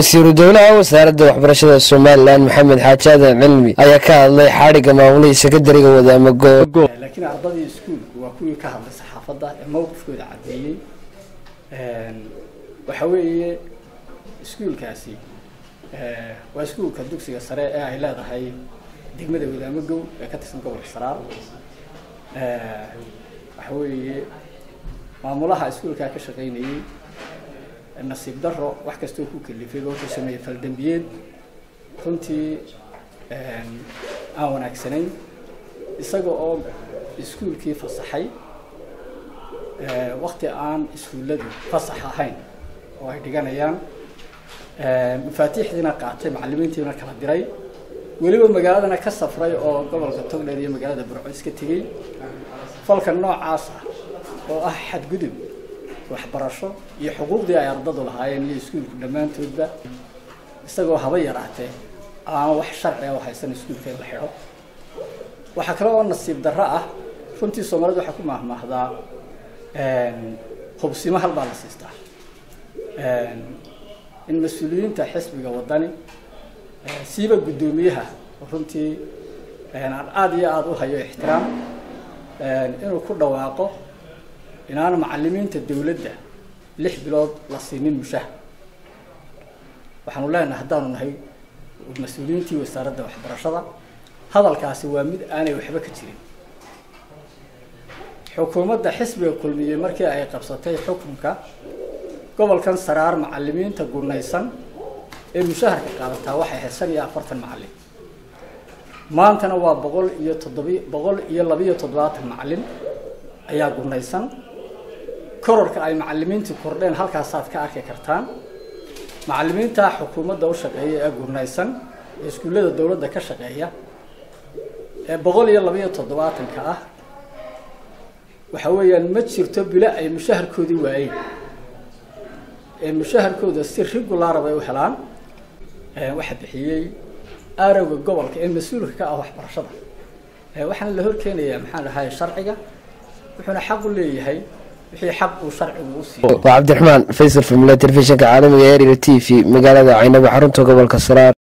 wasiiru dowlaha wasaaradda waxbarashada somalilan maxamed xaaji aadan cilmi ayaa ka hadlay xadhigga maamulihii sekondariga wadaamago laakiin ardadii iskuulku waa kuwii ka hadlay saxaafadda ee mowqifkooda caddeeyey waxa weeye iskuulkaasi waa iskuulka dugsiga sare ee ay leedahay degmada wadaamagow ee ka tirsan gobolka saraar waxa weeye maamulaha iskuulkaa ka shaqaynayey nasiib daro wax kastoo ku kalifay wuxuu sameeyey faldambiyeed runtii aan wanaagsanayn isaga oo iskuulkii fasaxay wakti aan iskuulladu fasax ahayn oo ay dhiganayaan mafaatiixdiina qaatay macalimiintiina kala diray weliba magaaladana ka safray oo gobolka togdheer iyo magaalada burco iska tegey falka noocaas ah oo ah xadgudub waxbarasho iyo xuquuqdii ay ardadu lahaayeen iyo iskuulku dhammaantoodba isagoo haba yaraatee aan wax sharciga u haysan iskuulka in la xidho waxaa kale oo nasiib darro ah runtii soomaalida waxaa ku maahmaahdaa hubsimo hal baa la siistaa in mas-uuliyiinta xisbiga wadani siiba guddoomiyaha runtii aan aada iyo aada u hayo ixtiraam inuu ku dhawaaqo inaan macalimiinta dawladda lix bilood la siinin mushaha waxaanu leenahay haddaanu nahay mas-uuliyiintii wasaaradda waxbarashada hadalkaasi waa mid aanay waxba ka jirin xukuumadda xisbiga kulmiyey markii ay qabsatay xukunka gobolkan saraar macalimiinta gunaysan ee mushaharka qaadataa waxay ahayd shan iyo afartan macalin maantana waa boqol iyo toddobi boqol iyo labiyo toddobaatan macalin ayaa gunaysan kororka ay macalimiintii kordheen halkaasaad ka arki kartaan macalimiinta xukuumadda u shaqeeya ee gurnaysan ee iskuullada dowladda ka shaqeeya ee boqol iyo labiyo toddobaatanka ah waxa weeyaan ma jirto bilo ay mushaharkoodii waayeen ee mushaharkooda si regulaara bay u helaan waxaa bixiyey arowga gobolka ee mas-uulka ka ah waxbarashada waxaana la horkeenayaa maxaan dhahay sharciga wuxuuna xaq u leeyahay wixii xaq uu sharcigu u siiyo waa cabdiraxmaan faysal famila telefishinka caalamiga ee r t v magaalada caynabo xarunta gobolka saraar